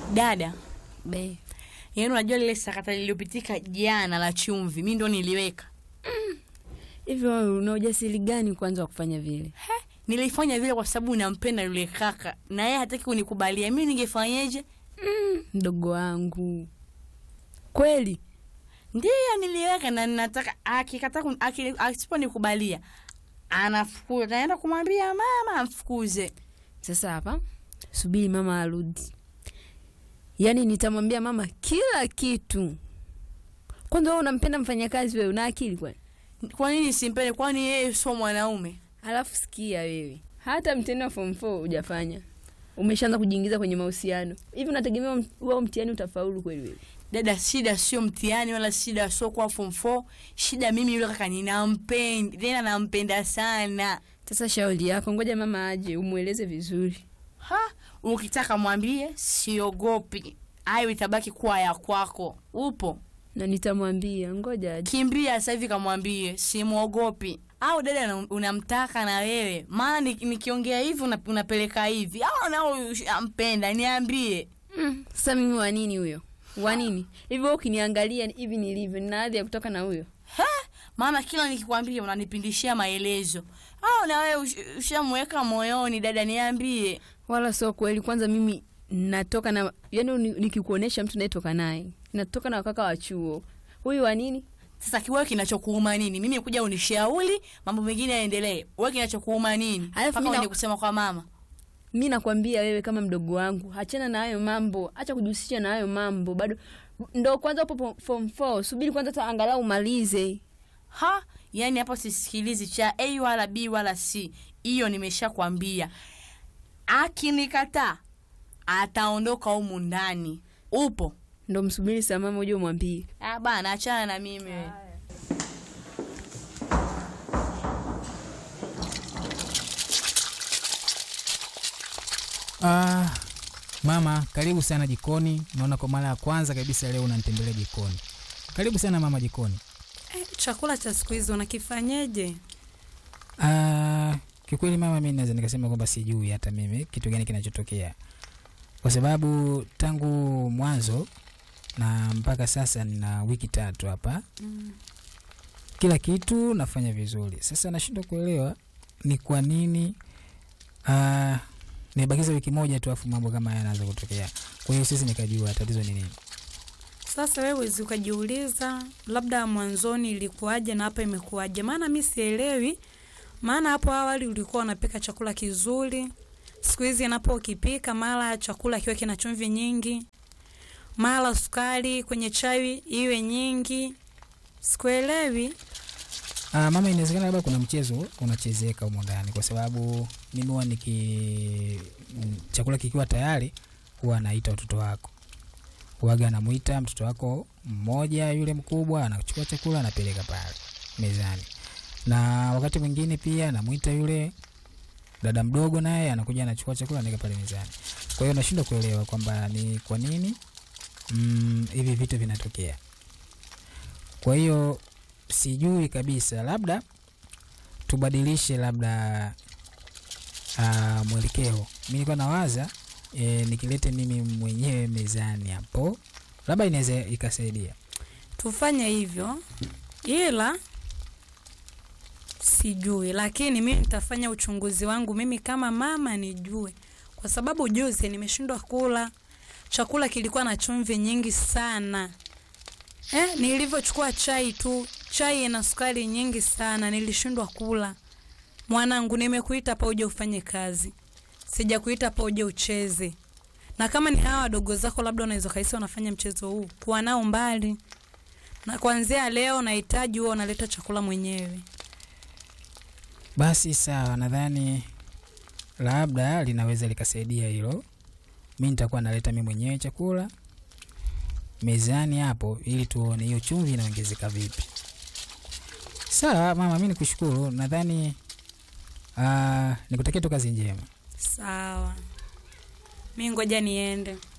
Dada, Be. yaani unajua lile sakata lililopitika jana la chumvi, mi ndo niliweka. Hivyo wewe una ujasiri gani kwanza wa kufanya vile? Nilifanya vile kwa sababu nampenda yule kaka na yeye hataki kunikubalia. Mimi ningefanyeje? Mdogo wangu. Kweli? Ndiyo niliweka na nataka akikataa kun- aki- asiponikubalia anafukuza, naenda kumwambia mama amfukuze. Sasa hapa subiri mama arudi. Yaani nitamwambia mama kila kitu. Kwanza wewe unampenda mfanyakazi wewe, una akili kwani? Kwa nini simpende? Kwani yeye sio mwanaume? Alafu sikia wewe, hata mtihani wa form 4 hujafanya, umeshaanza kujiingiza kwenye mahusiano hivi, unategemea mt- huo mtihani utafaulu kweli wewe? Dada, shida sio mtihani wala shida sio kwa form 4. Shida mimi yule kaka ninampenda, tena nampenda sana. Sasa shauri yako, ngoja mama aje umweleze vizuri. Ha, ukitaka mwambie siogopi, ayo itabaki kuwa ya kwako. Upo na nitamwambia, ngoja aje. kimbia sasa hivi, kamwambie simwogopi. Au dada una- unamtaka na wewe, maana ni- nikiongea hivi una- unapeleka hivi, au nao ampenda, niambie. Mm, sasa mimi wa nini huyo? Wa nini? Hivi wewe ukiniangalia hivi nilivyo, nina hadhi ya kutoka na huyo? Ha, maana kila nikikwambia unanipindishia maelezo. Au na wewe ush- ushamweka moyoni, dada, niambie. Wala sio kweli. Kwanza mimi natoka na yani, ni- nikikuonesha mtu nayetoka naye natoka na wakaka wa chuo. Huyu wa nini? Sasa kiwewe kinachokuuma nini? Mimi kuja unishauri mambo mengine yaendelee. Wewe kinachokuuma nini? Alafu Mpaka mimi na- uende kusema kwa mama. mi nakwambia wewe kama mdogo wangu achana na hayo mambo acha kujihusisha na hayo mambo bado ndo kwanza upo po- form 4 subiri kwanza hata angalau umalize Ha, yani hapo sisikilizi cha A wala B wala C. Hiyo nimeshakwambia. Akinikataa ataondoka humu ndani. Upo? ndo msubiri saa mama uje umwambie Ah bana, achana na mimi. wewe. Ah, mama, karibu sana jikoni. Naona kwa mara ya kwanza kabisa leo unanitembelea jikoni. Karibu sana mama jikoni. Eh, chakula cha siku hizi unakifanyeje? Ah, kiukweli mama, mimi naweza nikasema kwamba sijui hata mimi kitu gani kinachotokea, kwa sababu tangu mwanzo na mpaka sasa nina wiki tatu hapa Mm. kila kitu nafanya vizuri. Sasa nashindwa kuelewa ni kwa nini uh, nimebakiza wiki moja tu afu mambo kama haya yanaanza kutokea. Kwa hiyo sisi nikajua tatizo ni nini. Sasa wewe wezi ukajiuliza labda mwanzoni ilikuwaje na hapa imekuwaje? Maana mi sielewi. Maana hapo awali ulikuwa unapika chakula kizuri, siku hizi napo ukipika mara chakula kiwe kina chumvi nyingi, mara sukari kwenye chai iwe nyingi. Sikuelewi. Uh, mama, inawezekana labda kuna mchezo unachezeka humo ndani, kwa sababu mimi huwa niki mm, chakula kikiwa tayari huwa naita watoto wako huwaga anamuita mtoto wako mmoja yule mkubwa anachukua chakula anapeleka pale mezani, na wakati mwingine pia namuita yule dada mdogo naye anakuja anachukua chakula anaweka pale mezani. Kwa hiyo nashindwa kuelewa kwamba ni kwa nini mm, hivi vitu vinatokea. Kwa hiyo sijui kabisa, labda tubadilishe labda uh, mwelekeo. Mi nilikuwa nawaza e, nikilete mimi mwenyewe mezani hapo, labda inaweza ikasaidia. tufanye hivyo, ila sijui, lakini mimi nitafanya uchunguzi wangu mimi kama mama nijue, kwa sababu juzi nimeshindwa kula chakula, kilikuwa na chumvi nyingi sana. Eh, nilivyochukua chai tu, chai ina sukari nyingi sana, nilishindwa kula. Mwanangu, nimekuita hapa uje ufanye kazi, sijakuita hapa uje ucheze. Na kama ni hawa wadogo zako, labda unaweza kahisi wanafanya mchezo huu, kuwa nao mbali na kuanzia leo nahitaji huo unaleta chakula mwenyewe. Basi sawa, nadhani labda linaweza likasaidia hilo. Mi nitakuwa naleta mi mwenyewe chakula mezani hapo, ili tuone hiyo chumvi inaongezeka vipi. Sawa mama, mi nikushukuru. Nadhani uh, nikutakia tu kazi njema. Sawa, mi ngoja niende.